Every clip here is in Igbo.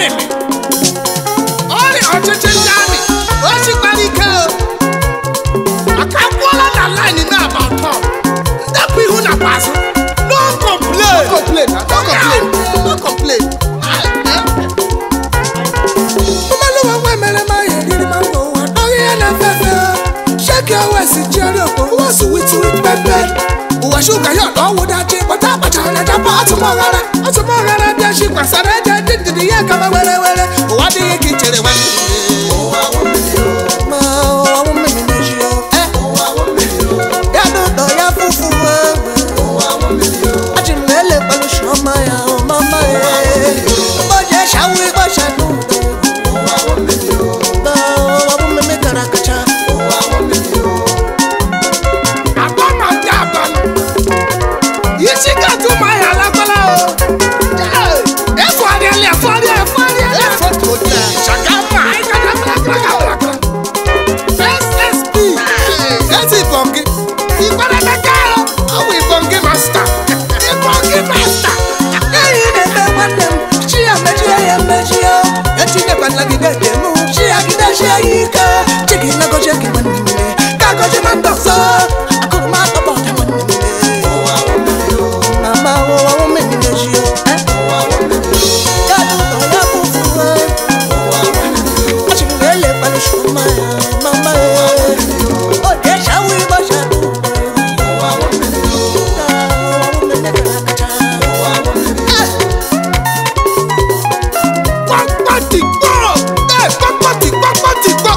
mmemme ọrịa ọchịchị ndị amị o sikwara ike o maka akwụọla na line na-aba ọtọ ndepụ ihu na azụ no complain No complain, no complain, no complain. Umaluwa nwe mere ma ya eriri ma ngwa ụwa Ọghị ya na fefe Shake your waist, chiari okpo Ụwa sweet sweet pepe Ụwa shuga ya ọdọ wụdachi Kpọta akpachara na japa atụmọghara Atụmọghara bịa shi kwasara eje dị ndịdị ya kama were were Ụwa adịghị ka i chere nwanne Ma ụwa wụ mmiri na-eji o Eh, ya n'ụlọ ya fufu Ajị m na-ele kpalụ shọma ya o mama ya Ụbọchị eshawu ịgbọcha n'ụlọ Na ụwa wụ mmiri gara kacha agba ma ndị agba isi ga-atụ ụmụ ahịa alakwala o efọrịala efọrịa efọrịala shakama ssp Ezi ìbọn gị, ikperebeka ọ bụ ibongi masta ibongi masta Eyi na-eme nwanne m chi ya mechie ya emechie etinyekwana gị dede mụ chi ya gidesie ya ike chi gị nagozie gị nwanne m ka gozie na ndị ọzọ akụrụma atọbọ dị nwanne m mama ụwa wụ mmiri na-eji o ya n'ụlọ ya fufu achị m ga-ele kpalụ shọma ya mama o dị eshawu ịgbọcha n'ụlọ kpakpatikpọ ee kpakpatikpakpatikpọ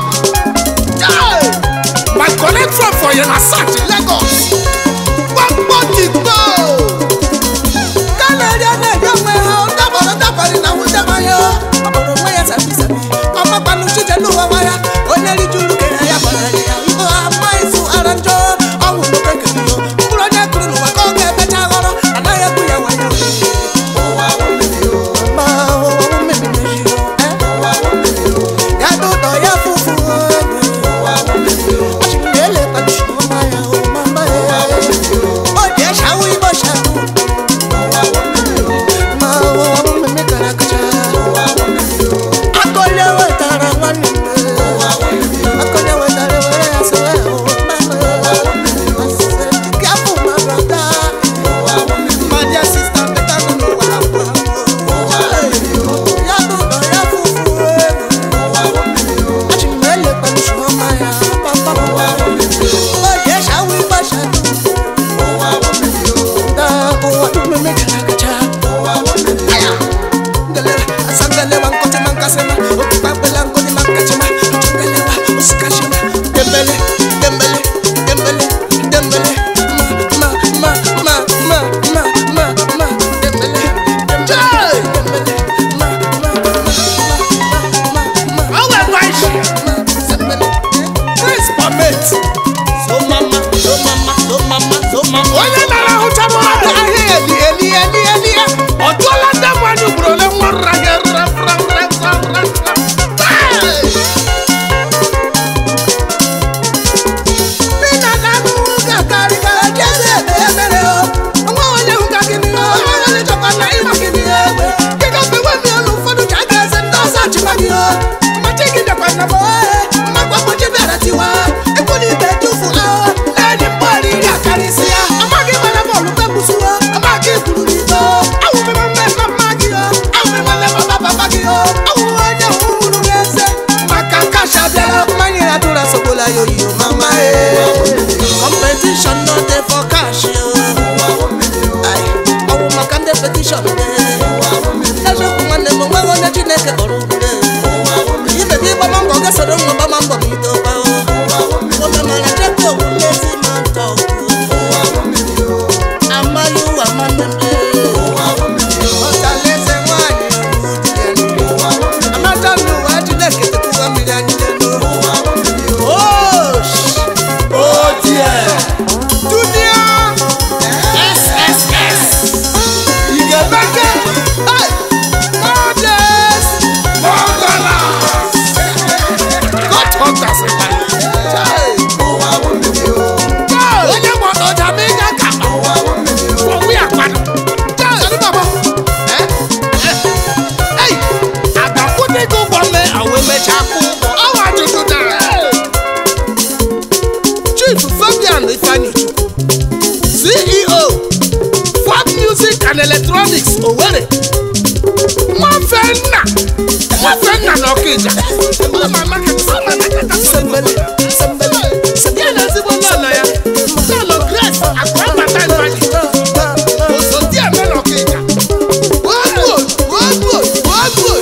and electronics owere nwafenna nwafenna na ọkịja ma market ma market sembele sembele ya na ezigbo lọlọ ya lọlọ grace akụrọbata nwaji osodi eme na ọkịja Wagwood, Wagwood, Wagwood.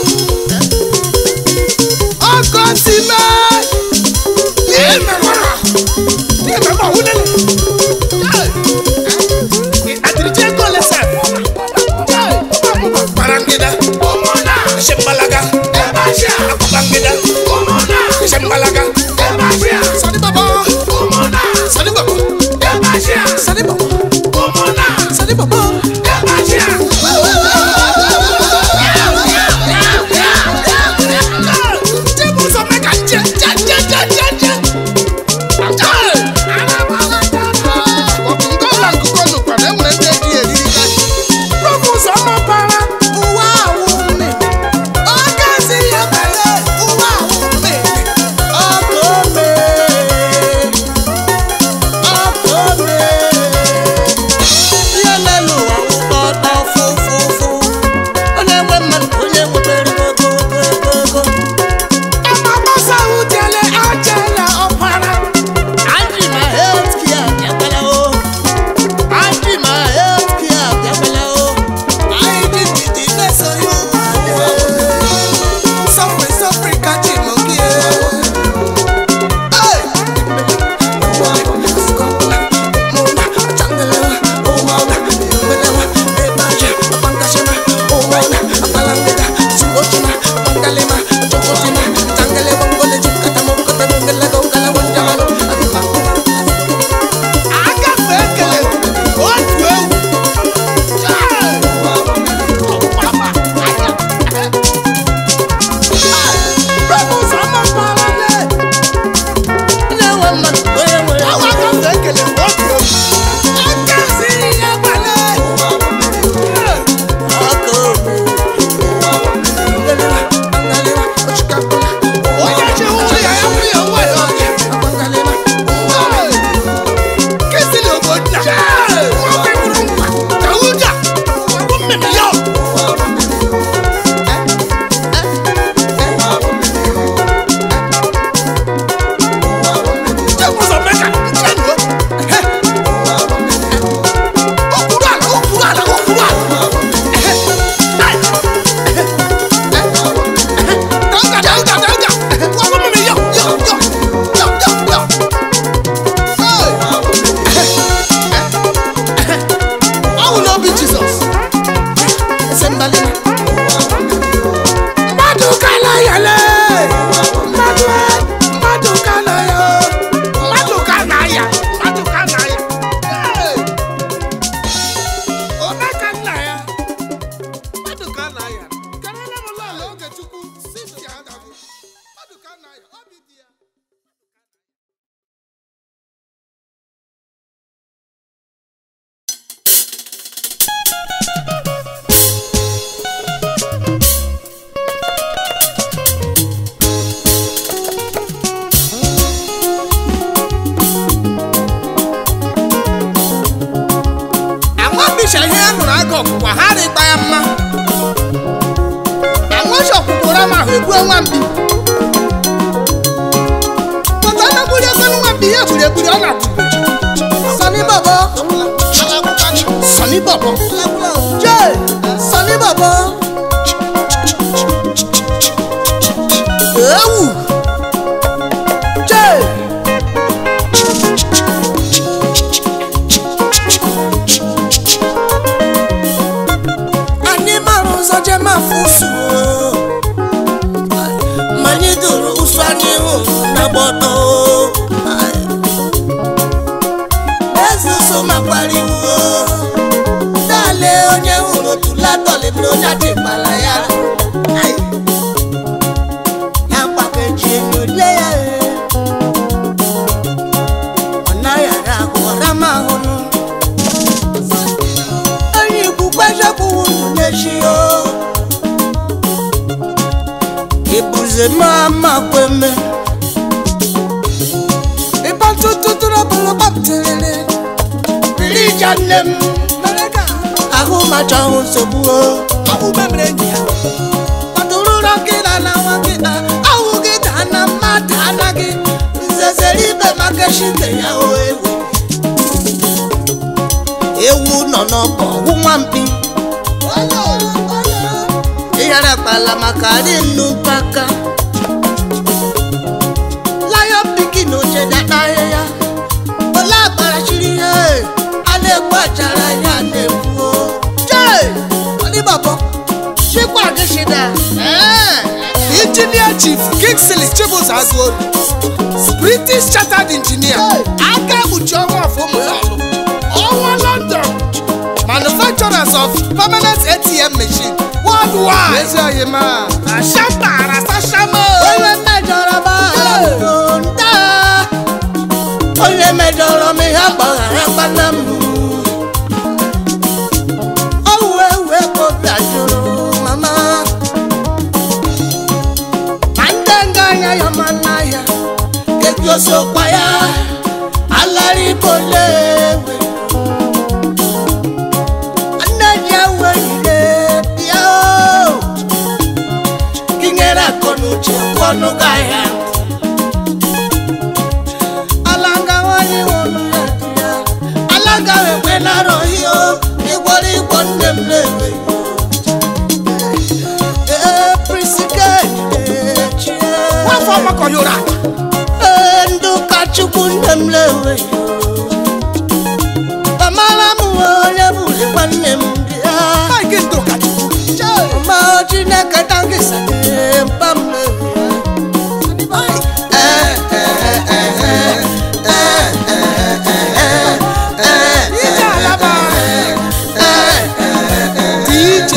Ọkọ ti mẹ́. emewara emegbe ọwụlele adirije ego lesa kparangida shembalaga akụbangida shembalaga Sani baba. Sani baba. Sani baba. Sani baba. Ngọla nkụkọ nụkwa na enwere ndị eji eriri ka. ụwa awụ mme ọka si ya bale ụwa awụ mme ọka ome ọka ome ihe na-elu ụwa ụtọ ọtọ fụfụfụ ọ na-enwe mmadụ onye nwetara ego ego ego Andri ma health care bịakwala o Andri ma health care bịakwala o anyị dị ndidi na-eso ya ụwa Sọfrị sọfrị kachi mogi. agafe ekele otu ewu na-enwe mmadụ onye nwere awa agafe ekele otu ewu aka siri ya gbale aka obe onye chi ụlọ ya ya nwunye onwe ya ọnya kesịrị obodo na nwoke bụrụ nkwa ka ụja bụ mmemme ya ụzọ meka nke nụ okwuru ala okwuru ala okwuru ala Dauga, dauga, dauga. Wọ́n mú mi yọ, yọ, yọ, yọ, yọ, yọ. Ọ̀hún ló bí Jesus. Mmadụ kala ya le. Mmadụ e, mmadụ kala ya o. Mmadụ ka na ya, mmadụ ka na ya. Hey! Ome ka nna ya. Mmadụ ka na ya. Kelele m lọọlọ Ogechukwu, Cynthia Adagu. Mmadụ ka na ya, obi dị ya. Anwabisha ihe a nụrụ aga ọkwụkwa ha rịkpa ya mma. Anwashi ọkwụkwọ ụra ma ahụ egbuo nwambi. Pọta anagburi ego nwambi ihe egburi egburi ọ na-akwụkwọ. Sani bọbọ Sọni bọbọ. jee Sani bọbọ ewu jee anyị mara ụzọ jee ma fụsụ ma anyị duru ụsụ anyị hụrụ na gbọdọ eze ụsụ makwariwo dale onye hụrụ tulatọlị bụrụ onye adịgbala ya Ai. ya gbakeji enyo lie ya e. ọ naghị ara ahụ ọra ma ahụnụ onye ikwukwe jekwuwu unu n'echi o ibuze ma ma kweme ịba ntụtụ tụrụ ọbụla gbapụtere Rija nne m ahụ macha ahụ nsogbu o ọwụ memere enyi ya kwadururo nkịta na nwa nkịta ọwụ gị daa na mmadụ anaghị nzezere ibe maka eshite ya o ewu ewu nọ n'ọkọ ọwụ nwampi ihere kpala maka dị nnukwu aka lion pikin oche data ahịhịa ole akparachiri ihe a na-ekwu achara ya na-ekwu jee ọdịbọbọ chikwa gị shida Engineer Chief Kingsley Chibuzo Azuoru British Chartered Engineer aka ekpuchi ọnwa of ụmụlọlụ ọnwa London Manufacturers of Permanent ATM Machine Worldwide ezi oyi ma ashamba arasashama onye mejọrọ m ahụ nta onye mejọrọ m ihe gbaghara kpana m ọwụ ewu ekobi ajụrụ mama ma ndị nga anya ya ma n'ahịa kebi osokwa ya alara ibo lewe nne ji ewe ire bịa o gị nyere akọ n'uche ọnụ gị ahịa alanga nwanyị nwụrụ ya dị ya alanga ekwe na-arọghị o ịgwọrọ ịgwọ nne m na-ewe ee prisike chie nwafọ ọgbakọ yoro ala ee ndị ụka chukwu nne m na-ewe amara m nwe onye bụ nwanne m dị ya Mike Ndụkachukwu ọma chineke tangisa mpa m Ije alaba DJ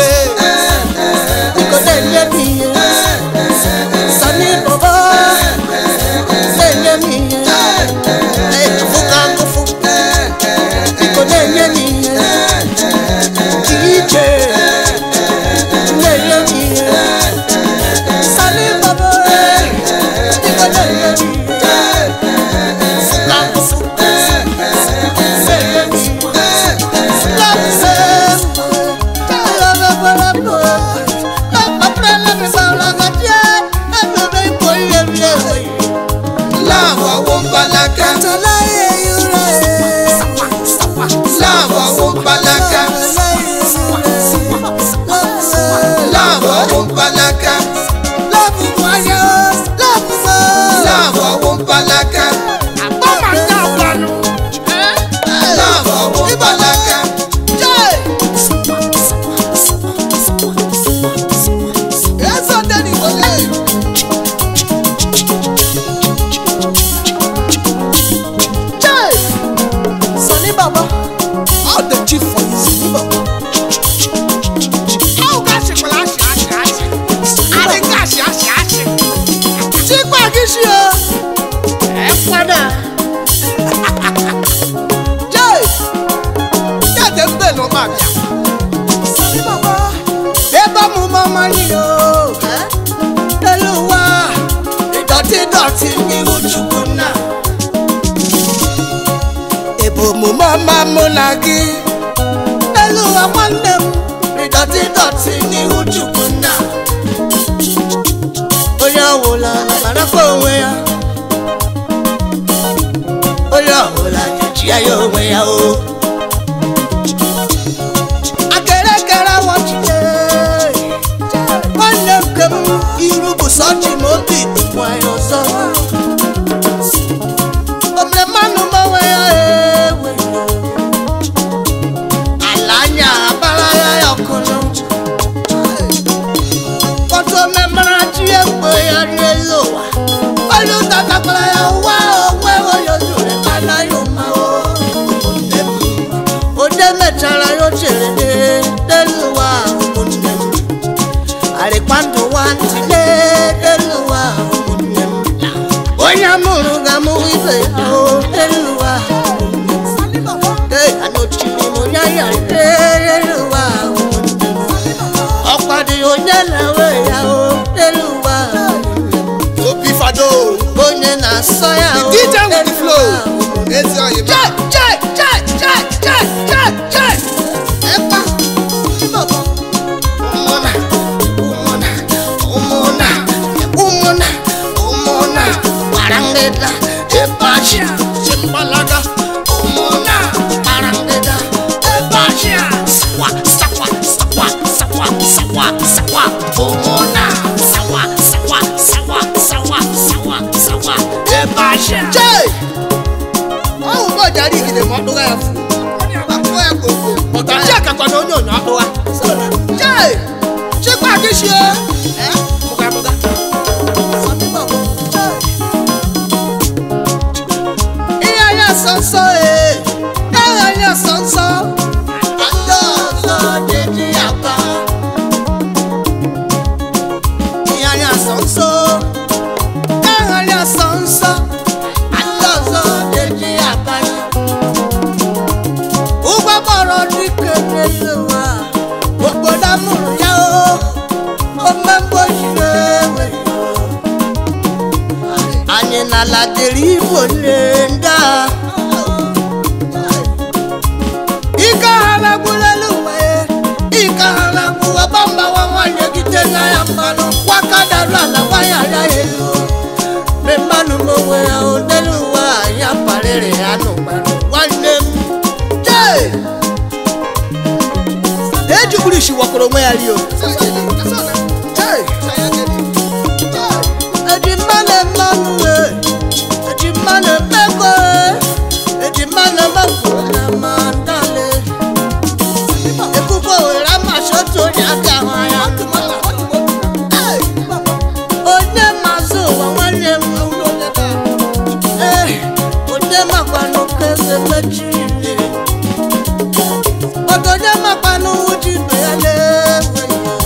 láwọn owó ń balaka láwọn owó ń balaka láwọn owó ń balaka láwọn owó ń balaka Akpọma ndị agwanụ láwọn owó ń balaka Sonny Baba, All the chief for you Ahụ gasịkwala achị achị achị Adị gasị achị achị chikwa gị shi o. Ekwada Jee Ya dị mbe na ụma bịa Sonny Baba, ebe ọmụmụ ọma niile o. Elu ụwa, ịdọtị dọtị n'ihu Chukwu nna. Ebe omume ọma mụ na gị. Elu ụwa nwanne m, ịdọtị dọtị n'ihu Chukwu nna. Onye ọbụla marakwa onwe ya. Onye ọbụla nyechie ya onwe ya o. akere kere wọchie nwanne m nke m iru bụ sọchi ma obi dịkwa ya ọzọ omere mmanụ mmanwe ya ewe ala anya abara ya ya ọkụnụ kọtụ omemara chi egbe ya rielu ụwa onye ụtatakwara ya ụwa onwe onye ozure anaghị ụma o ụmụnne m onye mechara ya ochere n'elu ụwa ụmụnne m arịkwa ndụ nwa ntịle n'elu ụwa ụmụnne m onye mụrụ ga-amụ ibe ya o n'elu ụwa ụmụnne m ee anochiri m onye ya n'elu ụwa ụmụnne m ọkwa dị onye na-ewe ya o n'elu ụwa ụmụnne m Obi Fado onye na-asọ ya o DJ with the n'elu flow ụwa ụmụnne m Ezi oyi ma Chai, chai, chai, chai, chai, chai, chai. Epa. ọdụga ya fụ akpụkpọ ya koko ọta chi akakwa na onye onyo ọdụga chee chekwa gị shie bụga bụga ihe anya sọ nsọ ee ihe anya sọ nsọ ndị ọzọ dị ya pa ihe anya sọ nsọ ihe anya sọ nsọ ndị ọzọ dị ya pa ụgwọ kpọrọ dike n'elu ụwa obodo amụrụ ya o omemgbe jiri ewe anyị n'ala dịrị igbo nne ndị a ike ha nagbulelu ụwa ya ike ha nagbuwa gbamgbawa nwanyị gide na ya mmanụ kwakadaru ala nwanyị ara ya elu me mmanụ m onwe ya odelu ụwa ya parịrị ya n'ụgbarụ nwanne m jee ejigburu isi wakọrọ onwe ya rio Jee. eji mmanụ mmanụ ee eji mmanụ mmekọ ee eji mmanụ mmekọ na mandale ebubo were amasị otu onye aka ahụ anya Ee. onye mazụ ụwa nwanne m ee onye makwanụ ka eze mechiri oge onye makwanụ uji ibe ya na-ewe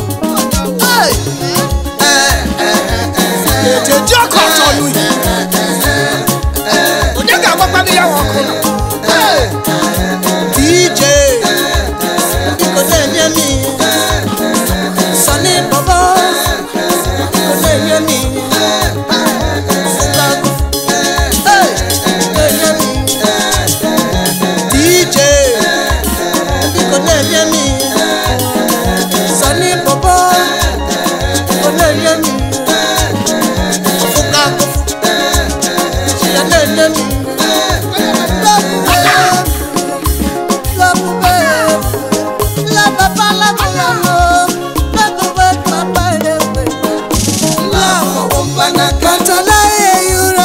ejeji ọkụ ọzọ n'uyi onye ga-agbakwanụ ya nwa ọkụ nọ DJ biko na-enye m ihe Sunny Bobo biko na-enye m ihe Fụlago Hey, na-enye m ihe DJ biko na-enye m ihe Sunny Bobo biko na-enye m ihe Fụlago ya na-enye m ihe Love, love, love, papa, love, love, love, love, papa, love, love, wompana, katala, yura,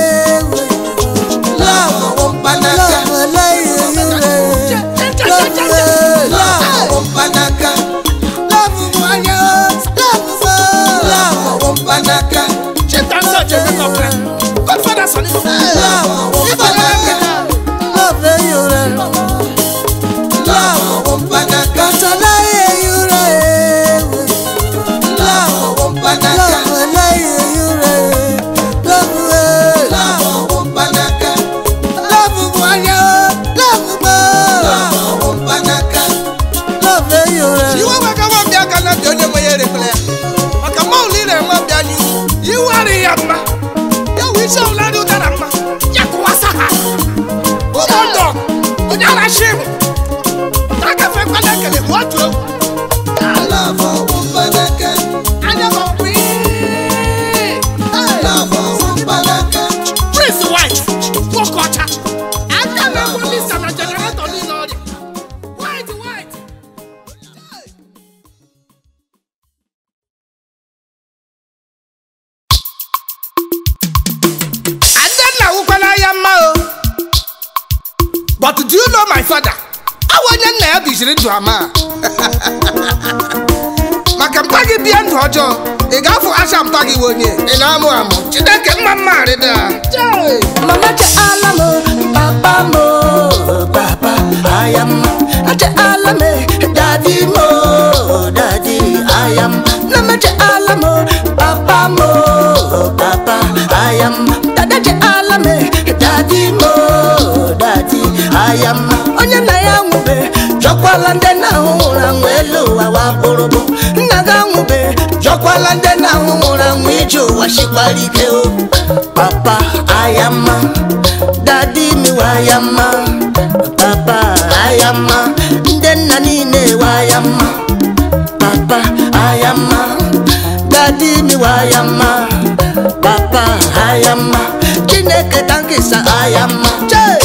love, wompana, love, la, yura, love, love, wompana, love, mwanya, love, love, wompana, cheta nsọ chebe kọfre godfada sọni love, wompana, love, yura, love, wompana, katala, yura, love, wompana, love, la, yura, love, love, wompana, love, mwanya, love, love, wompana, love, yura. iwe wega nwa bịa aka na bịa onye nwe ya erekwala ya maka mọlụ ire nwa bịa n'ihu iwu adịghị ya mma ya wụ isi ọbụla dị ụdara mma ya kụwasa ha ụmụ ndọ onye arashi m na agafe kwala ekele bụ otu egwu anya m ọkpụ prince white nwoke ọcha aka na-egbu lisa na jeneretọ niile ọrịa white white Adanna wụkwala ya mma o but do you know my father awa onye nna ya biziri ndụ ama maka mpa gị bịa ndụ ọjọọ ị ga-afụ acha mpa gị wee onye ị na-amụ amụ chineke mma mma arịda Mama te alamo, papa mo, papa ayam. Te alame, daddy mo, daddy ayam. Mama te alamo, papa mo, papa ayam. Dada te alame, daddy mo, daddy ayam. Onye na ya nwube, jọkwala ndị na-ahụhụrụ anwụ elu ụwa wa kpụrụbụ. Nna ga nwube, jọkwala ndị na-ahụhụrụ anwụ ije ụwa shikwara ike o. Papa ayama, dadi mi wayama, papa ayama, ndị nna niile wayama, papa ayama, dadi mi wayama, papa ayama, Chineke tankisa ayama. Chee!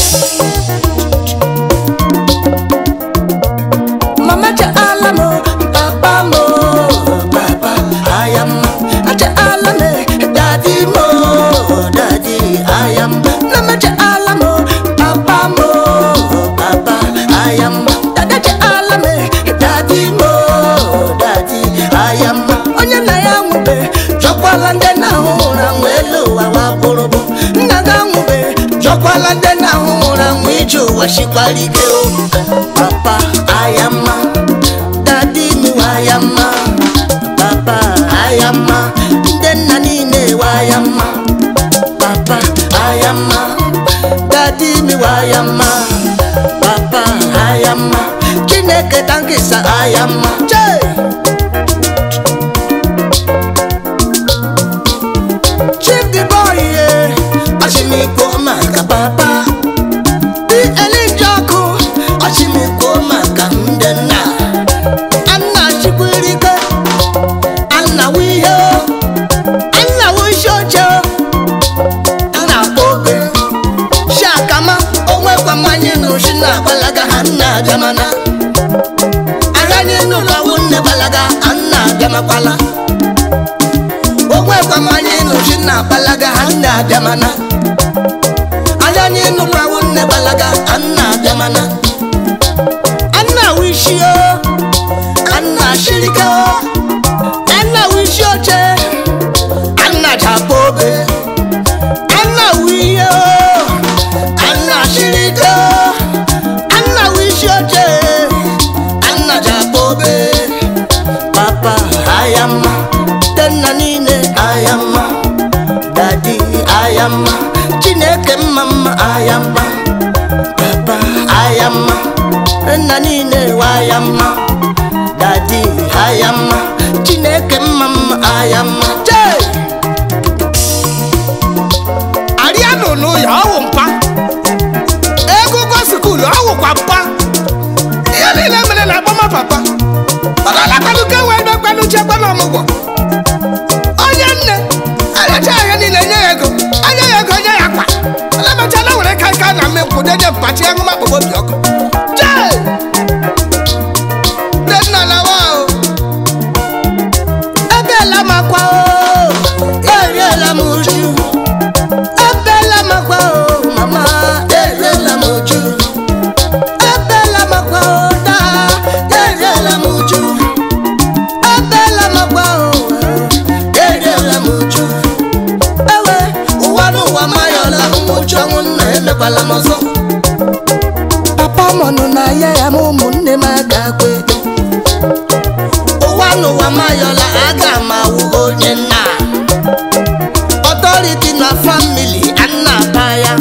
Mama cha alamo, papa mo, papa ayam. Cha alame, daddy mo, daddy ayam. Mama cha alamo, papa mo, dadi mo dadi ayama onye nna ya nwụbe chọkwala ndị na-ahụ ụra nwe elu ụwa wa bụrụbụ nna ga nwụbe chọkwala ndị na-ahụ ụra nwe ije ụwa shikwara ike o papa ayama dadi mi wayama papa ayama ndị nna niile wayama papa ayama dadi mi wayama papa ayama chineke tankisa ayama chee Chief the boy, yeah. Ashimiko maka papa. Di Elijoko, Ashimiko maka ndena. Anna Chikwirike, Anna Wiyo, Anna Wishocho, Anna Bobe. Shakama, onwe kwa manye nushi na balaga Anna Jamana. Aranye nula wunne balaga Anna Jamakwala. onwe kwamanye n'uchi na balaga ha nne abịamana anya anyị nụkwawo nne balaga anna abịamana anna wishio anna shirika anna wishi oche anna japa obe anna wiyo anna shirika anna wishi oche anna japa obe papa ayama tenna niile ayama dadi ayama chineke mma mma ayama papa ayama nna niile wayama dadi ayama chineke mma mma ayama jee arianụnụ ya ọwụ mpa egwugwo skulu ọwụkwa mpa ihe niile mere na agbama papa ọdọlakwaluka wee dokwelu chekwa na ọmụgwọ onye nne aracha ahịa niile nye ya ego anya ya ego nye ya akpa elemechala were ka aka na mmekwu deje mpachi ahụma kpọgbo obi ọkụ jee nne nna lawa o ebela makwa o eriela m uju ebela makwa o mama eriela m uju ebela makwa o daa eriela m uju ebela makwa o eriela m uju ewe ụwa n'ụwa mayọla nwụchi ọnwụ nna emekwala m ọzọ papa mọnụ na ya ya ma ụmụnne m agakwe ụwa n'ụwa mayọla aga m awụ onye nna ọtọriti na famili anna aba ya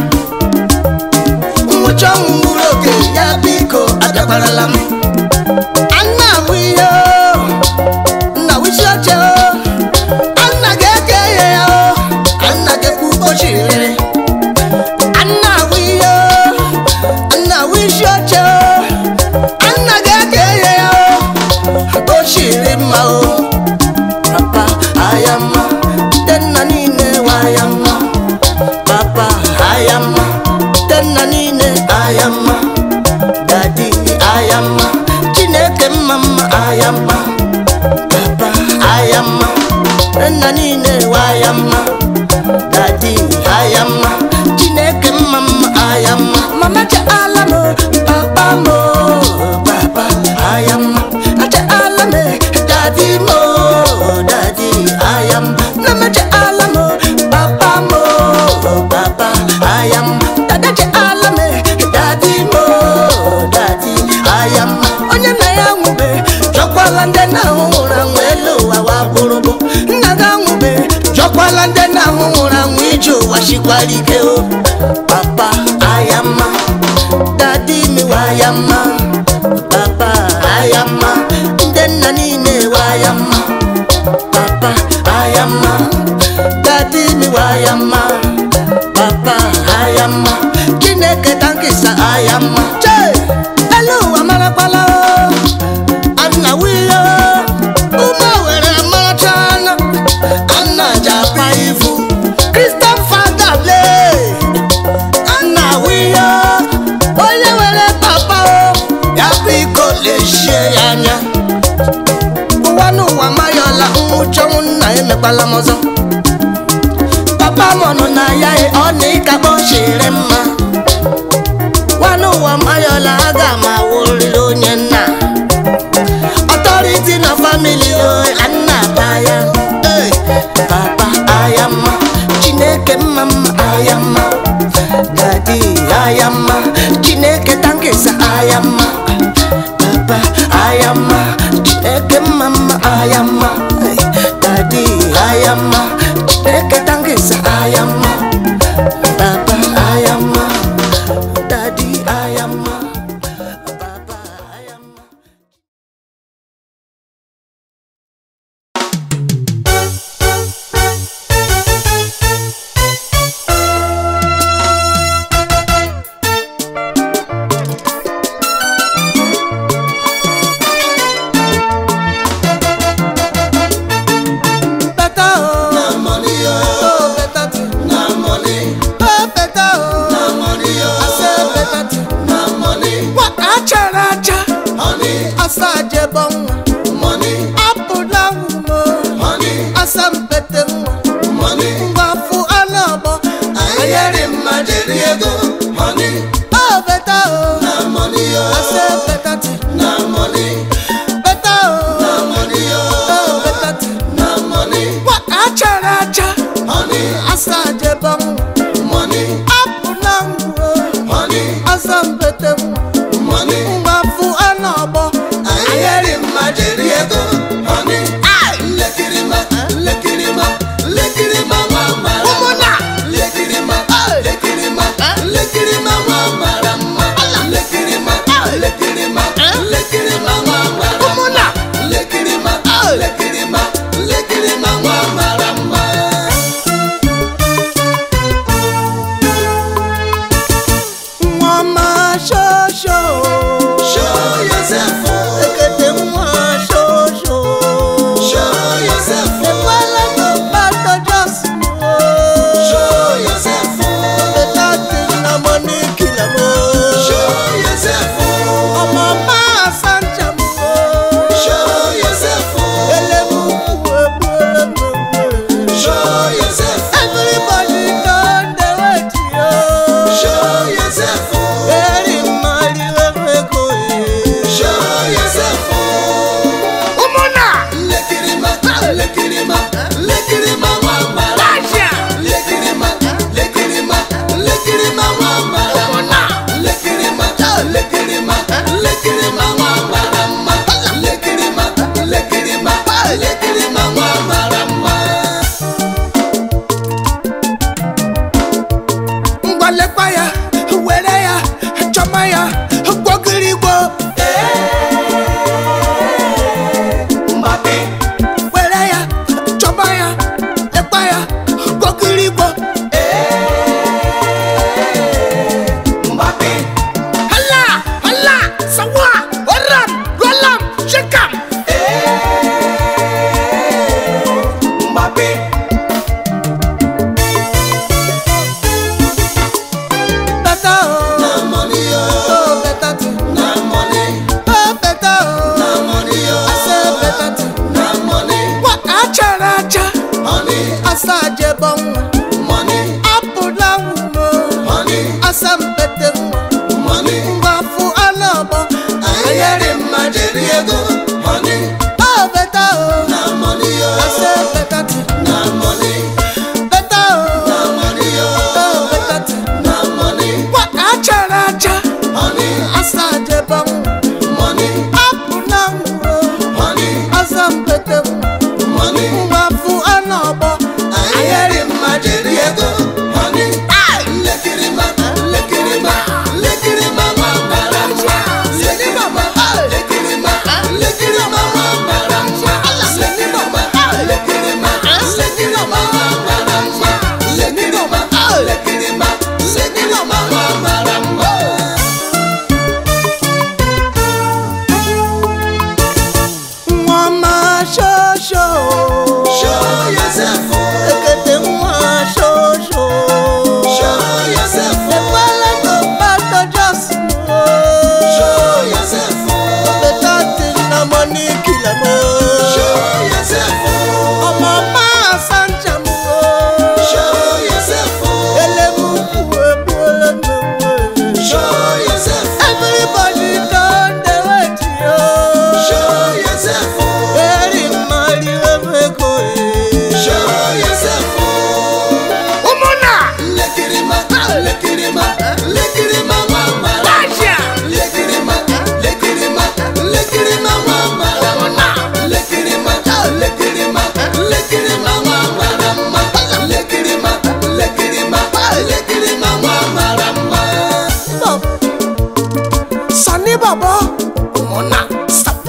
nwụcha ọnwụ mkpụrụ oge ya biko abịakwarala m anna awụ ihe o, nna wisi oche o anna ga-eke ihe ya o anna ga-ekwu ụbọchị rere anna awụ ihe o anna wisi oche o anna ga-eke ihe ya o ochiri mma o papa ayama tenna niile wayama papa ayama tenna niile ayama dadi ayama chineke mma mma ayama papa ayama tenna niile wayama dadi ayama chineke mma mma ayama mama cha alamo papa mo papa ayama acha alame dadi mo dadi ayam mama cha alamo papa mo papa ayam dada cha alame dadi mo dadi ayam onye nna ya nwụbe chọkwala ndị na-ahụ ụra nwe elu ụwa wa bụrụbụ nna ga nwụbe chọkwala ndị na-ahụ ụra nwe ije ụwa shikwara ike o papa ayama dadi mi wayama papa ayama ndị nna niile wayama papa ayama dadi mi wayama papa ayama chineke tankisa ayama chee elu ụwa marakwala o anna wiyo ụmụ were marachana anna japa ifu kristian fada ble anna wiyo onye were papa o ya biko lechie ya anya ụwa n'ụwa mayọla nwụchọnwụ nna emekwala m ọzọ papa m nọ na ya e, ọ na ịkakpọ chiri mma nwa n'ụwa mayọla aga m awụrịrị onye nna ayama chineke mma mma ayama dadi ayama chineke tangisa ayama baba ayama dadi ayama baba ayama Better oh, Na money, oh, oh better thing. na money, Oh better oh, na money, I say oh, better thing. na money, What achara acha, honey, asa jebo nwa. money, Apụla nwumo, money, asa mpete nwa. money. Mgbafu anọgbọ, Ayeri mma jiri ego, money, oh better oh, na money, I oh, say better thing. na money, Better na oh, money, oh oh, better thing. na money, What achara acha, honey, asa jebo nwa. money, Apụla nwumo, money, asa mpete nwa. money. Mgbafu anọgbọ, Ayeri mma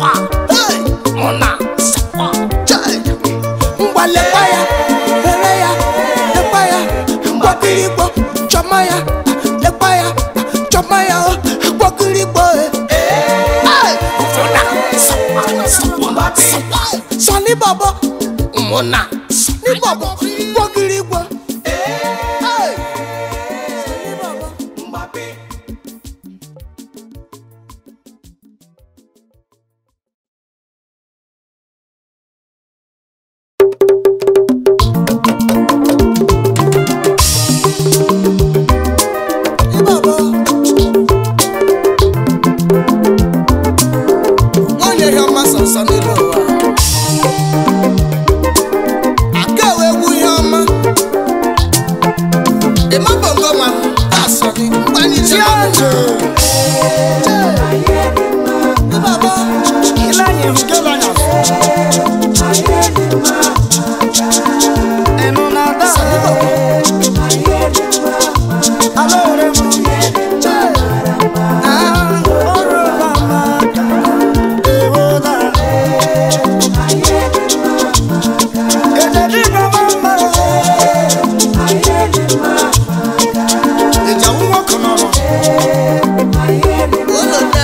sakwa mụna sakwa ngwa lekwa ya lere ya lekwa ya gbọkiri gbọ chọma ya lekwa ya chọma ya o gbọkiri gbọ e. mụna sakwa sakwa sakwa sọni bọbọ mụna ní bọbọ gbọkiri gbọ. Sọni bọbọ. Ibaba. Nwanyị ihe ọma sọsọ n'elu ụwa. Aka ewe egwu ihe ọma. Ịma bongo nwa m, asọ gị, mgbanye ije ọnụ. Ibaba. Sọni bọbọ. Ah. Ìjà wúwo kan nọ̀rọ̀. Oloda.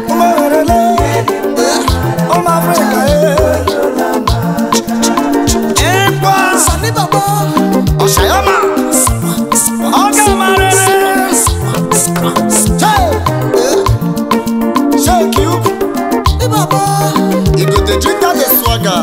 Sọni bọbọ. Ọ̀ṣàyọ́mà. Ọ̀gá marere. Ṣéèkì ukwu. Ibaba. Ìgòdè jíta lè swaga.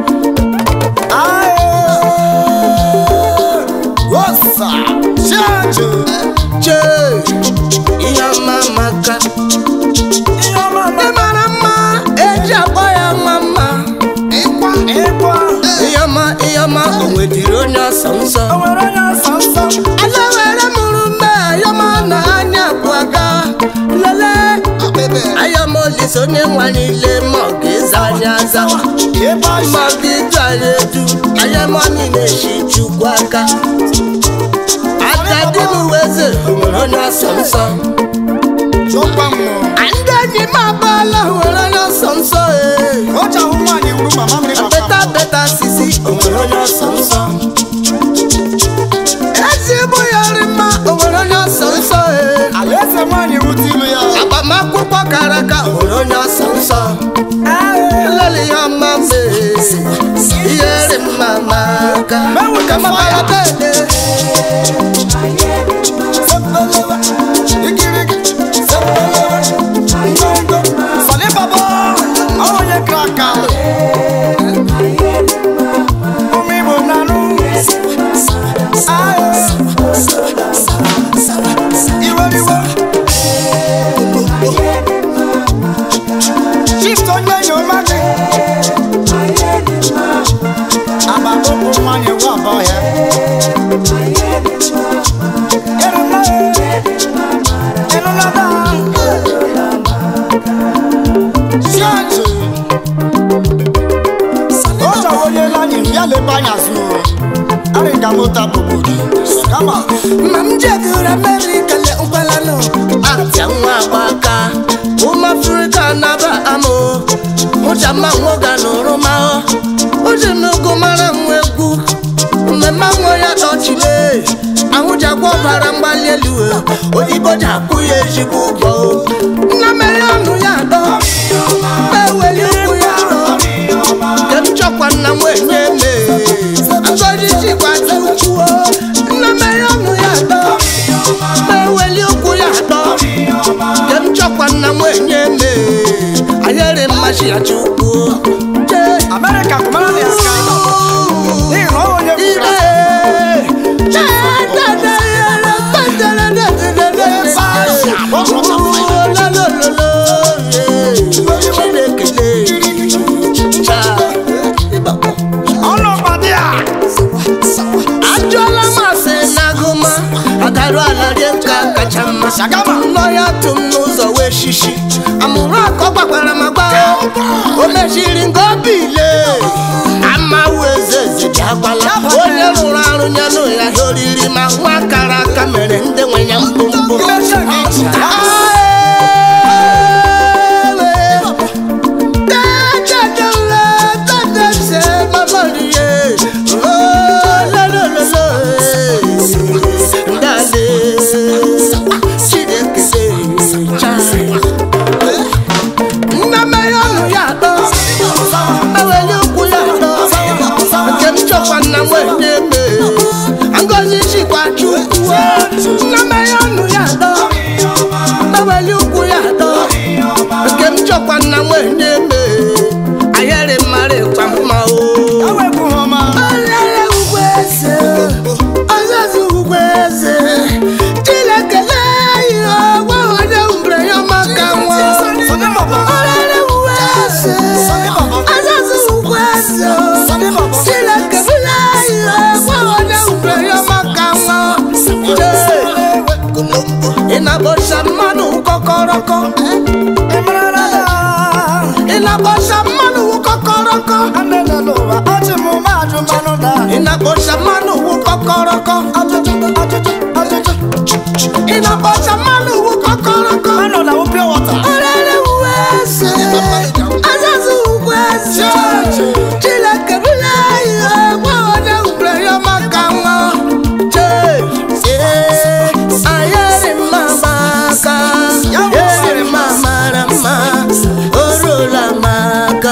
Wọ́sà. Ṣéèjì. Che. Ihe ọma maka. Ị mara mma, eji akpọ ya nwa mma. Ịkwa. Ịkwa. Ihe ọma, ihe ọma, o nwedịrị onye ọsọ nsọ. Ala were mụrụ mme, ayọma na anya bụ aga. Lele, Akpịbị. ayọma olise onye nwa niile ma ọ ga-eza anya aza. Ịba Ma ọ ga-edu anyị edu, ayọma niile si Chukwu aka. Agadi m weze, o nwere onye ọsọ nsọ. Chụkwa mmụọ. Ndị enyi m abụọla nwere onye ọsọ nsọ ee. O ji ahụ nwaanyị wuru mama mmiri papa. Beta beta sisi o nwere onye ọsọ nsọ. Ezi bụ ya nri mma o nwere onye ọsọ nsọ ee. Alaeze nwaanyị wute ilu ya. Agbamakwụkwọ kara aka o nwere onye ọsọ nsọ. Nlele ya mma mee. Ihe nri mma ma aka. Mmanwụ ka Mama ya bede. Sepelewe. Igirigi. Sepelewe. Ngongo. Sọlị baba. Ọ onye kara aka. Ụmụ Igbo na-anụ. Aye. Iwe iwe. Chief onye enyi ọma gị. Agbata ụkwụ nwaanyị nwa abụọ ya. Ịrụla ịrụla daa. Chiachi. Ọ chọrọ onye lanyi ya lebe anya azụ. Arịga mota bụbụrụ. Kama. Ma m jegoro Amerịka le nkwalano. Abịa nwa agbaka. Ụmụ Afrịka naba amụ. Mụcha mma nwoga n'oroma. Uji n'ugwu mara nwa egwu. Mmemme nwa ya dọchile. Ahụ ji agwọ ọbara mgbali elu. Oyibo ji akwụ ya ezigbo ụgwọ. Nna mere ọnụ ya dọ. Eweli ụkwụ ya dọ. Nke m chọkwa nna nwenye me. Ngozi jikwa tukwuo. Nna mere ọnụ ya dọ. Eweli ụkwụ ya dọ. Nke m chọkwa nna nwenye me. Anyere mmachi ya chukwu. Jee. America kụmara na ya sky. N'ihi na ọ onye Ire. Jee, dada, yere, kpatara, dada, dada, dada. Olololo, yeah. Chineke lee. Cha. Ịbakọ. ọnụọgbadị a. ajụọla m asị n'agụma agarụ ala rie nka kacha mma Shagama. nọ ya tụ m n'ụzọ wee shishi amụrụ akọ gbakwara m agba o mechiri nke obi ile ama eze eze ji agbala onye rụrụ arụ nyanụ ya ihe oriri ma nwa kara aka mere ndị nwe ya mkpụmkpụ Imecha gị ji ya. Aewe. ịnakpọcha mmanụ wụ kọkọrọkọ anelele ụwa ọchị m majụ mmanụ na ịnakpọcha mmanụ wụ kọkọrọkọ ajụjụ ajụjụ ajụjụ ịnakpọcha mmanụ wụ kọkọrọkọ anọ na wụpịa wọta ọrịrị uwe eze azazụ ugwu eze chineke bụla ihe gwa onye wubere ya maka nwa Chee, ee, anyị eri mma maka eri mma mara mma o ruola maka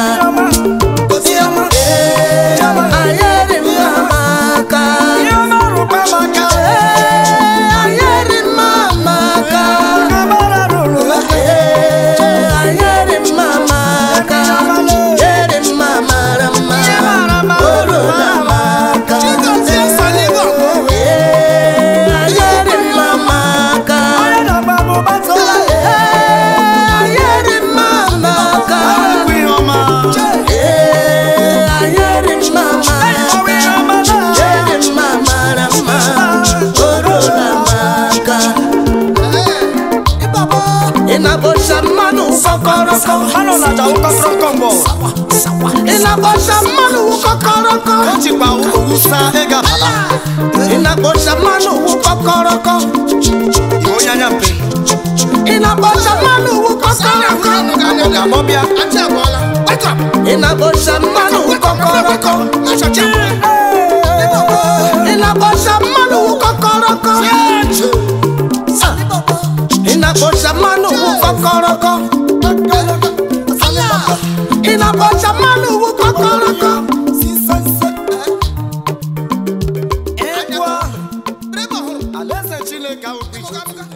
Ee, anyị eri mma maka ihe ọma rụkwa maka Ee, anyị eri mma maka amara rụrụ maka Ee, anyị eri mma maka eri mma mara mma o ruola maka Chigozie Saligo. Ee, anyị eri mma maka onye na-agba bụ gbata Ee, anyị eri mma maka ọgwụ ihe ọma Ee, anyị eri mma ọgwụ maka ihe ọma na eri mma mara mma o ruola maka ị na-akpọcha mmanụ kọkọrọkọ anọ na aja ụkọkọrọkọ mbọ ị na-akpọcha mmanụ kọkọrọkọ ejikwa owusa ịga ala ị na-akpọcha mmanụ kọkọrọkọ onye anya mpe ị na-akpọcha mmanụ kọkọrọkọ ọ ga-agbọbịa Achi abụọla. Wake up. ị na-akpọcha mmanụ kọkọrọkọ ị na-akpọcha mmanụ kọkọrọkọ ị na-akpọcha mmanụ kọkọrọkọ ị na-akpọcha mmanụ kọkọrọkọ egwu ahụ alaeze chineke ahụ bụ ije